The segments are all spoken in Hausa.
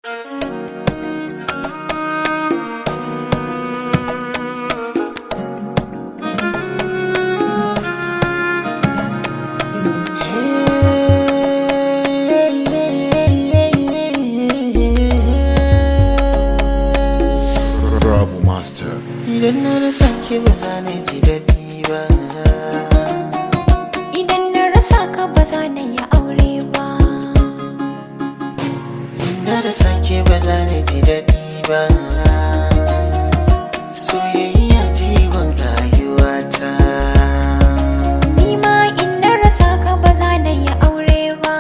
Rabu Master. Idan na rasa ki ba za na ji daɗi ba Idan na rasa ka ba za na yi aure ba In na rasa ki ba za na ji daɗi ba Soyayya jigon rayuwata Ni ma in na rasa ka ba za na yi aure ba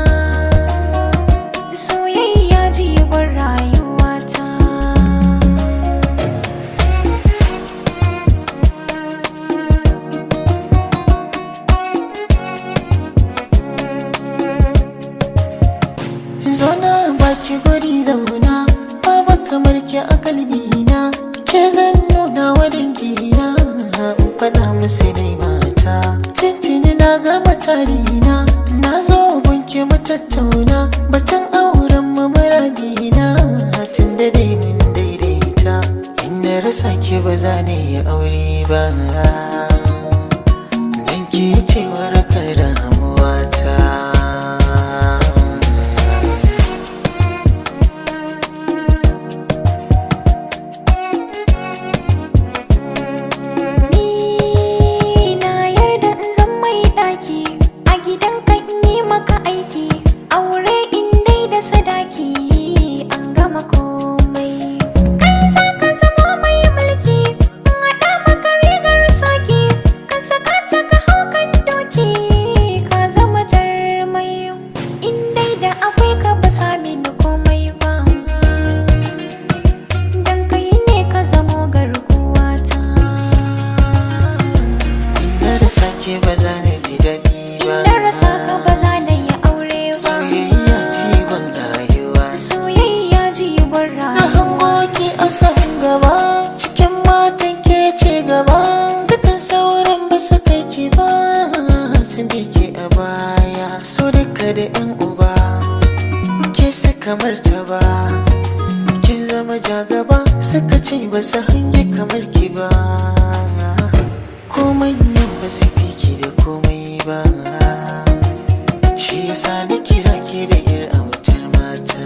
Soyayya jigon rayuwata Zauna baki guri zauna Babu kamar ki a kalbina Ke zan nuna wa dangina In faɗa musu dai mata Tintini na gama tarina Na zo gunki mu tattauna Batun auren mu muradina Tun da dai mun daidaita In na rasa ki ba za na yi aure ba Dan ke ce warakar damuwata Ni na yarda in zan mai ɗaki A gidanka in yi maka aiki Aure in dai da sadaki An gama komai Kai za ka zama mai mulki In haɗa maka rigar saki Ka saka ta ka hau kan doki Ka zama jarmai In dai da akwai ka ba sami ni komai ba Dan kai ne ka zamo garkuwata Inda da sake ba za na ji daɗi ba In na rasa ka ba za na yi aure ba Soyayya jigon rayuwa Soyayya jigon Na rayuwa hango ki a san gaba Cikin matan ke ce gaba Dukan sauran ba su kai ki ba Sun bi ki a baya So duka da yan uba Ke suka martaba Kin zama jagaba Suka ce ba su hange kamar ki ba Komai nan ba su fi ki da komai ba Shi yasa na kira ke da yar autar mata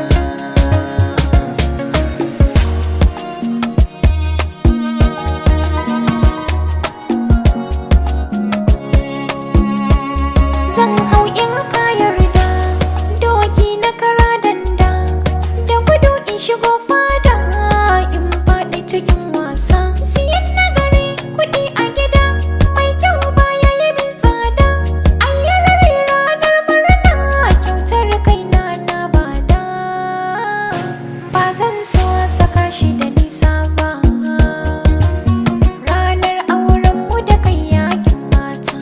Zan hau in ka yarda Doki na kara danda Da gudu in shigo fada In faɗi cikin wasa Siyan nagari kuɗi a gida Mai kyau baya yi min tsada Ayyarari ranar murna Kyautar kaina na bada Ba zan so a saka shi da nisa ba Ranar aurenmu da kai yakin mata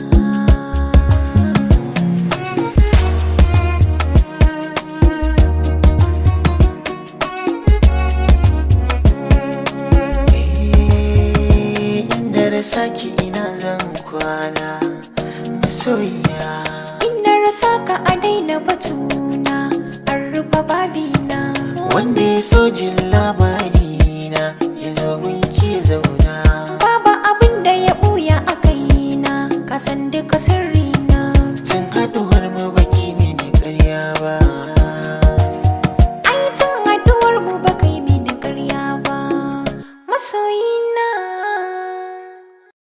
Eh, Inda da saki ina zan kwana Masoyiya In na rasa ka a daina batuna An rufe babina Wanda ya so jin labari